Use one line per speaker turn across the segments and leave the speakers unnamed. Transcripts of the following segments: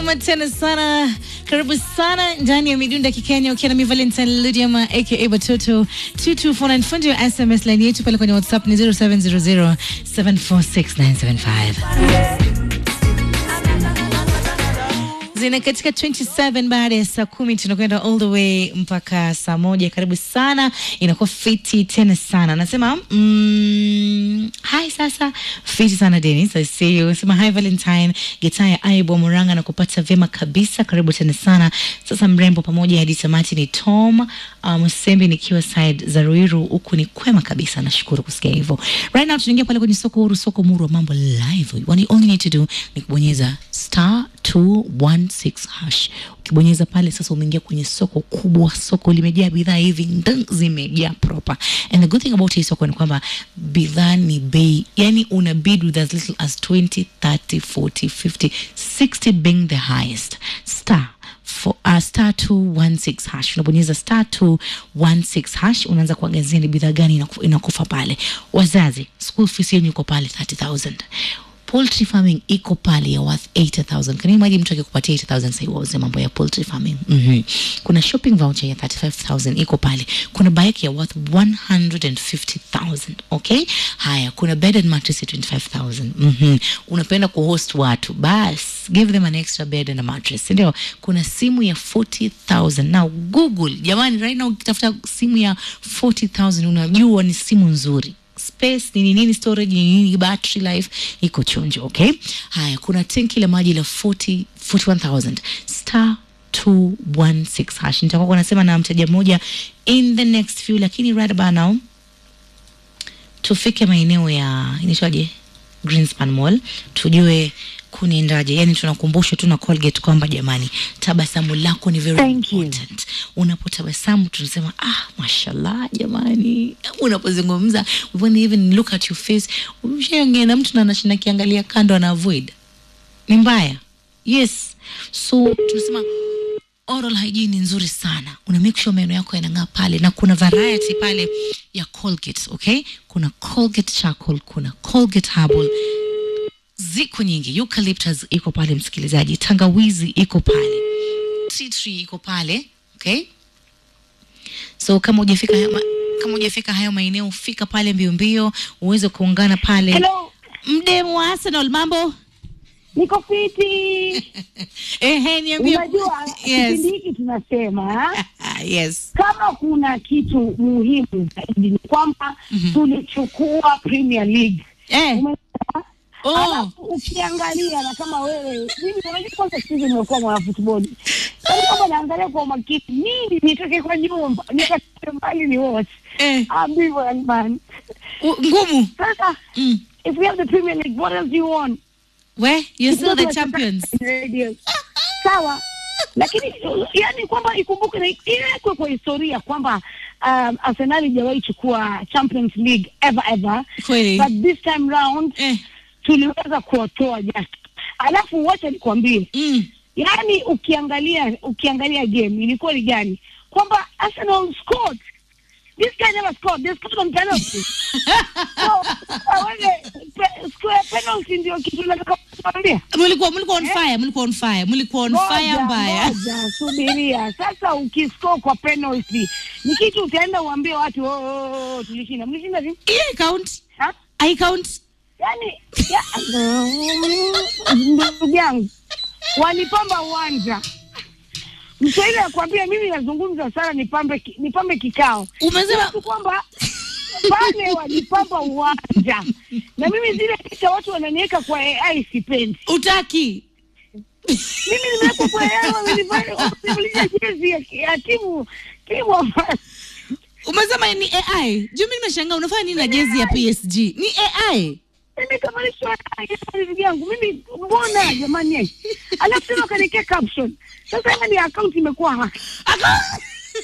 Salama tena sana, karibu sana ndani ya midunda kikenya, ukiwa na mi Valentine Ludiama aka Batoto 2249 fundi wa SMS line yetu pale kwenye WhatsApp ni 0700746975 zina katika 27 baada ya saa kumi tunakwenda all the way mpaka saa moja. Karibu sana, inakuwa fiti tena sana. Nasema mm, hi sasa, fiti sana Dennis, I see you. Sema hi Valentine, gitaa ya Aibo Muranga na kupata vyema kabisa. Karibu tena sana. Sasa mrembo pamoja hadi tamati ni Tom Msembi, um, nikiwa side za Ruiru huku ni kwema kabisa. Nashukuru kusikia hivyo. Right now tunaingia pale kwenye soko huru, soko muru wa mambo live. What you only need to do ni kubonyeza star 216 hash. Ukibonyeza pale sasa, umeingia kwenye soko kubwa. Soko limejaa bidhaa hivi ndang, zimejaa proper. And the good thing about hii soko ni kwamba bidhaa ni bei, yani una bid with as little as 20, 30, 40, 50, 60 being the highest. Star for uh, star 216 hash unabonyeza star 216 hash, unaanza kuangazia ni bidhaa gani inaku, inakufa pale. Wazazi, school fees yenu iko pale 30000 poultry farming iko pale ya worth 80000 can you imagine mtu akikupatia 80000 sasa wauze mambo ya poultry farming mm -hmm. kuna shopping voucher ya 35000 iko pale kuna bike ya worth 150000 okay haya kuna bed and mattress ya 25000 mm -hmm. unapenda kuhost watu bas give them an extra bed and a mattress ndio kuna simu ya 40000 now google jamani right now ukitafuta simu ya 40000 unajua ni simu nzuri space nini nini storage nini nini battery life iko chonjo okay haya kuna tenki la maji la 40 41000 star 216 hash nitakuwa kunasema na mteja mmoja in the next few lakini right about now tufike maeneo ya inaitwaje Greenspan Mall tujue kuniendaje yani tunakumbushwa tu na Colgate kwamba jamani tabasamu lako ni very
Thank you.
important unapotabasamu tunasema ah mashallah jamani unapozungumza when even look at your face umeshaongea na mtu na anashinda kiangalia kando ana avoid ni mbaya yes so tunasema oral hygiene ni nzuri sana una make sure meno yako yanang'aa pale na kuna variety pale ya Colgate okay kuna Colgate charcoal kuna Colgate herbal ziko nyingi eucalyptus iko pale msikilizaji tangawizi iko pale tea tree iko pale okay so kama hujafika hayo ma- kama hujafika hayo maeneo fika pale mbio mbio uweze kuungana pale
Hello,
mdemu wa Arsenal mambo
niko fiti.
ehe niambie
Unajua
yes
kipindi hiki tunasema
yes
kama kuna kitu muhimu zaidi ni kwamba tulichukua Premier League.
eh
Umeelewa?
oh
Alafu ukiangalia na kama wewe mimi unajua kwanza siku hizi nimekuwa mwana futboli. Yaani kama naangalia kwa umakini nini nitoke kwa nyumba nikatoke mbali ni watch.
eh
Ambivyo man.
u- ngumu
Sasa
mm.
if we have the Premier League what else do you want?
we you're still the
Kidogo
champions
Radio. Sawa, lakini uh, yani kwamba ikumbuke na iwekwe kwa historia kwamba um, Arsenal haijawahi chukua Champions League ever ever,
kweli
but this time round
eh
tuliweza kuwatoa just. Alafu wacha nikwambie,
mm.
yani ukiangalia ukiangalia game ilikuwa ni gani, kwamba Arsenal scored This guy never scored. They scored on penalty. so, uh, wewe, pe, square penalty ndio kitu nataka kuambia.
mlikuwa mlikuwa on fire mlikuwa on fire mlikuwa on fire
Ngoja,
mbaya
ngoja, subiria sasa. Ukiscore kwa penalty ni kitu utaenda uambie watu oh, oh, oh, tulishinda. Mlishinda vipi?
hiyo count
Ha?
i count
Yani ya, ndugu yangu walipamba uwanja. Mswahili akwambia mimi nazungumza sana, nipambe ki- nipambe kikao.
umesema
tu kwamba pale walipamba uwanja, na mimi zile picha watu wananiweka kwa AI sipendi.
utaki
mimi nimewekwa kwa AI, wamenivaa- wamenivalia jezi ya, ya timu timu ambayo
umesema ni ai juu mi nimeshangaa unafanya nini na jezi ya psg ni ai
nimekamalishwa ndugu yangu mimi, mbona jamani? Alafu tena kanikia caption. Sasa hiyo ni account imekuwa hack.
Aka-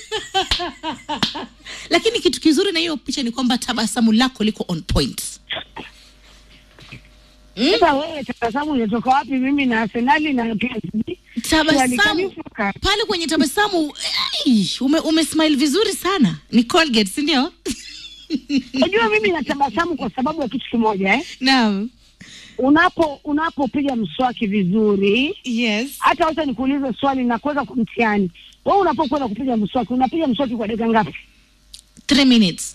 lakini kitu kizuri na hiyo picha ni kwamba tabasamu lako liko on point
Sasa wewe tabasamu inatoka wapi? Mimi na Arsenali na PSG
tabasamu
Walikanifuka.
pale kwenye tabasamu ai, ume, ume smile vizuri sana ni colgate si ndio
Unajua mimi natabasamu kwa sababu ya kitu kimoja eh?
naam
unapo unapopiga mswaki vizuri
yes
hata wacha nikuulize swali na kuweza kumtihani wewe unapokwenda kupiga mswaki unapiga mswaki kwa dakika ngapi
three minutes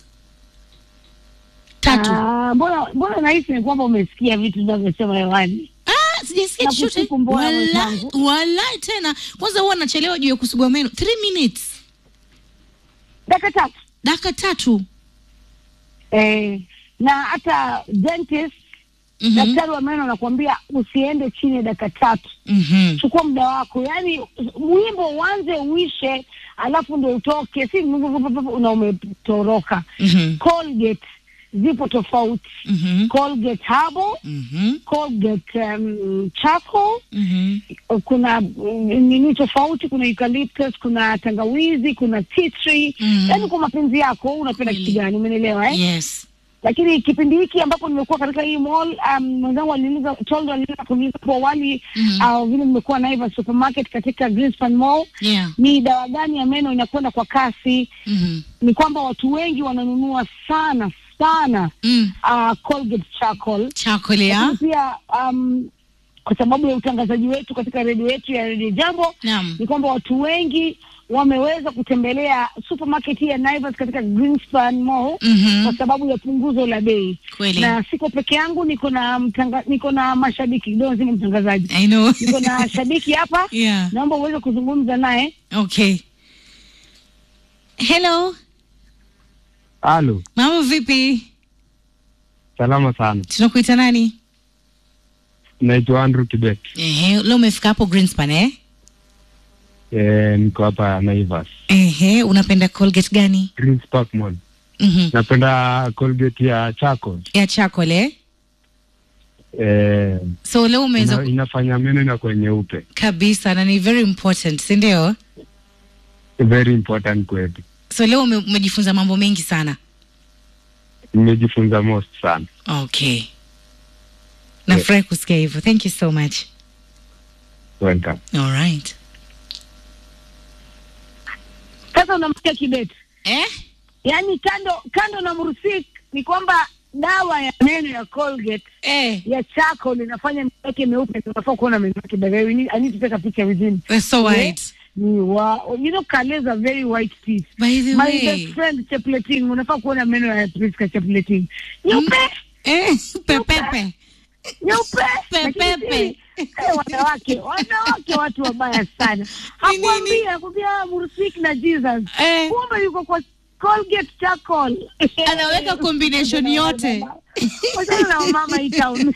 tatu
Ah, mbona mbona nahisi ni kwamba umesikia vitu vinavyosema hewani
Ah, sijasikia
Na
chochote
kusifu mbona
Walai-
mwenzangu?
walai tena kwanza huwa nachelewa juu ya kusugua meno three minutes
dakika tatu
dakika tatu
eh, na hata dentist
Mhm.
daktari wa meno anakuambia usiende chini ya dakika tatu
Mhm.
chukua muda wako yaani wimbo uanze uishe alafu ndo utoke si na umetoroka
Mhm.
colgate zipo tofauti
Mhm.
colgate herbal
Mhm.
colgate um, charcoal
Mhm.
kuna mm, nini tofauti kuna eucalyptus kuna tangawizi kuna tea tree
Mhm.
yaani kwa mapenzi yako unapenda
Kweli.
kitu gani umenielewa eh?
yes
lakini kipindi hiki ambapo nimekuwa katika hii mall um, mwenzangu aliniuliza Toldo aliniuliza kuniuliza hapo awali
Mhm.
au vile nimekuwa Naivas supermarket katika Greenspan Mall
yeah
ni dawa gani ya meno inakwenda kwa kasi
Mhm.
ni kwamba watu wengi wananunua sana sana
Mm.
uh, Colgate charcoal
chocolate ya
Lakini pia um, kwa sababu ya utangazaji wetu katika redio yetu ya redio Jambo
naam
ni kwamba watu wengi wameweza kutembelea supermarket hii ya Naivas katika Greenspan Mall
Mhm.
kwa sababu ya punguzo la bei
kweli
na siko peke yangu, niko na mtanga, niko na mashabiki kidogo, sima mtangazaji,
i know
niko na shabiki hapa
yeah
naomba uweze kuzungumza naye.
okay hello
Halo,
mambo vipi
salama sana.
tunakuita nani
Naitwa Andrew Kibet.
Ehe, leo umefika hapo Greenspan eh?
E, niko hapa Naivas,
Ehe, unapenda Colgate gani?
Greens Park Mall.
Mhm.
Napenda Colgate ya charcoal.
Ya chocolate. eh?
E,
So leo umeweza
ina, inafanya meno inakuwa nyeupe.
kabisa na ni very important, si ndio?
Very important kwetu.
So leo ume, umejifunza mambo mengi sana.
Nimejifunza most sana.
Okay. Nafurahi kusikia hivyo. Thank you so much.
Welcome.
All right.
Sasa unamsikia Kibet,
Eh?
yaani kando kando na Mursik ni kwamba dawa ya meno ya Colgate
Eh.
ya charcoal inafanya meno yake meupe. Unafaa kuona meno yake by the way. We need- I need to take a picture with him.
We're so
Yeah.
white.
Ni wa, you know Kales are very white teeth.
By the
My
way.
best friend Chepleting, unafaa kuona meno ya Priska Chepleting. Nyeupe,
Eh, pepepe.
nyeupe.
Pepepe.
Lakini si- eh, wanawake, wanawake watu wabaya sana.
Ni
Hakwambia,
nini?
hakwambia Mursik na Jesus.
Eh.
Kumbe yuko kwa Colgate charcoal.
Anaweka combination yote.
Wachana na mama hii town.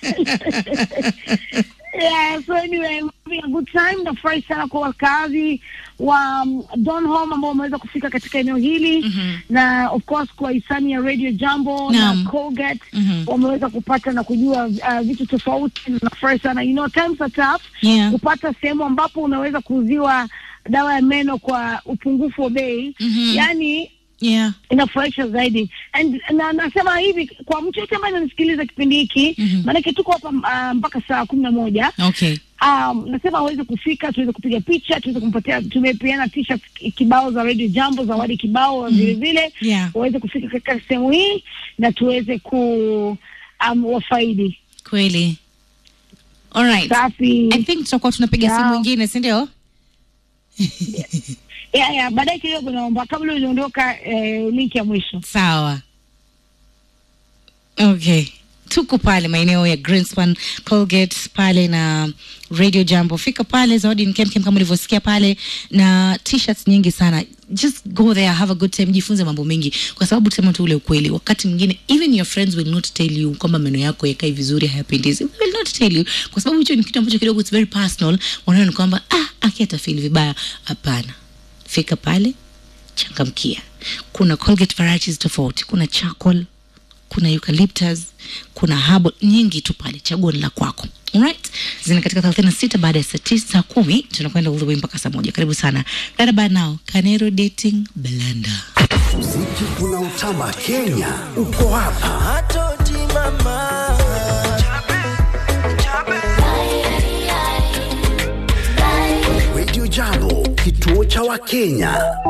Yeah, so anyway, we're having a good time. Nafurahi sana kwa wakazi wa um, Donholm ambao wameweza kufika katika eneo hili
Mhm.
na of course kwa hisani ya Radio Jambo
Naam.
na Colgate
Mhm.
wameweza kupata na kujua uh, vitu tofauti. Nafurahi sana. You know, times are tough.
Yeah.
Kupata sehemu ambapo unaweza kuuziwa dawa ya meno kwa upungufu wa bei
Mhm.
yani
Yeah.
inafurahisha zaidi and na nasema hivi kwa mtu yote ambaye ananisikiliza kipindi hiki
Mhm.
maanake tuko hapa uh, mpaka saa kumi na moja
Okay.
um, nasema aweze kufika tuweze kupiga picha tuweze kumpatia tumepeana t-shirt kibao za radio jambo zawadi kibao vile vile
Yeah.
waweze kufika katika sehemu hii na tuweze ku um, wafaidi
Kweli. All right.
safi
I think tutakuwa tunapiga
Yeah.
simu nyingine, si ndio?
yeah, yeah, baadaye kidogo naomba kabla uliondoka eh, link ya mwisho
Sawa. Okay. Tuko pale maeneo ya Greenspan, Colgate pale na Radio Jambo. Fika pale, zawadi ni kemkem kama ulivyosikia pale, na t-shirts nyingi sana. Just go there, have a good time, jifunze mambo mengi, kwa sababu tuseme tu ule ukweli, wakati mwingine even your friends will not tell you kwamba meno yako yakai vizuri, hayapendezi. They will not tell you, kwa sababu hicho ni kitu ambacho kidogo it's very personal. Wanaona ni kwamba ah, aki atafeel vibaya. Hapana, fika pale, changamkia. Kuna Colgate varieties tofauti, kuna charcoal, kuna eucalyptus, kuna herbal nyingi tu pale, chaguo ni la kwako. Alright, zina katika 36 baada ya saa tisa saa kumi tunakwenda all the way mpaka saa moja. Karibu sana. Right about now, Kanero Dating Blender.
Muziki unaotamba Kenya uko hapa.
Atoti mama
Radio Jambo, kituo cha Wakenya.